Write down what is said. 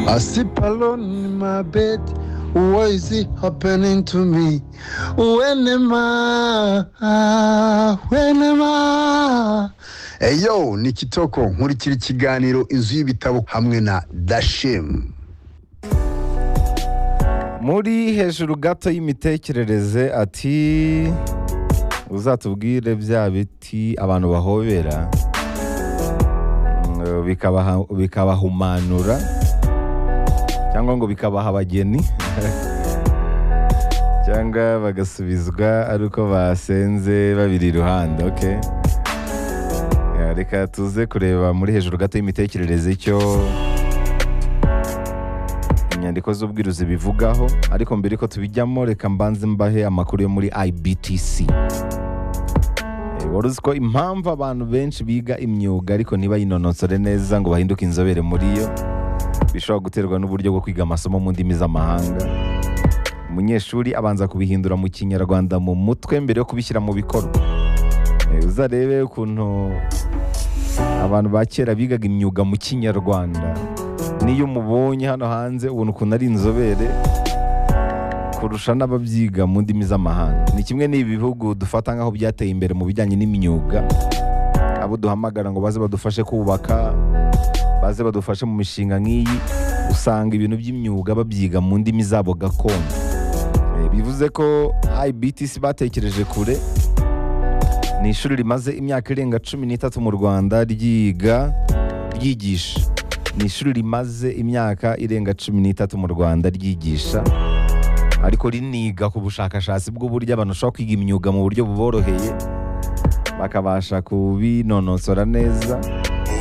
I sleep alone in my bed. What is it happening to me? When am I? When am I? Eyo, ni Kitoko nkurikira ikiganiro inzu y'ibitabo hamwe na Dashim. muri hejuru gato y'imitekerereze ati uzatubwire bya biti abantu bahobera mm, bikabaha- bikabahumanura cyangwa ngo bikabaha abageni cyangwa bagasubizwa ari uko basenze babiri iruhande okay Ya, reka tuze kureba muri hejuru gato y'imitekerereze icyo inyandiko z'ubwiruzi bivugaho ariko mbere ko tubijyamo reka mbanze mbahe amakuru yo muri ibtc Eh, wari uzi ko impamvu abantu benshi biga imyuga ariko ntibayinonosore neza ngo bahinduke inzobere muri yo bishobora guterwa n'uburyo bwo kwiga amasomo mu ndimi z'amahanga umunyeshuri abanza kubihindura mu kinyarwanda mu mutwe mbere yo kubishyira mu bikorwa Eh, uzarebe ukuntu abantu ba kera bigaga imyuga mu kinyarwanda n'iyo umubonye hano hanze ubona ukuntu ari inzobere kurusha n'ababyiga mu ndimi z'amahanga ni kimwe n'ibi bihugu dufata nk'aho byateye imbere mu bijyanye n'imyuga abo duhamagara ngo baze badufashe kubaka baze badufashe mu mishinga nk'iyi usanga ibintu by'imyuga babyiga mu ndimi zabo gakondo Eh, bivuze ko ibtc batekereje kure ni ishuri rimaze imyaka irenga cumi n'itatu mu rwanda ryiga ryigisha ni ishuri rimaze imyaka irenga cumi n'itatu mu rwanda ryigisha ariko riniga ku bushakashatsi bw'uburyo abantu bashobora kwiga imyuga mu buryo buboroheye bakabasha kubinonosora neza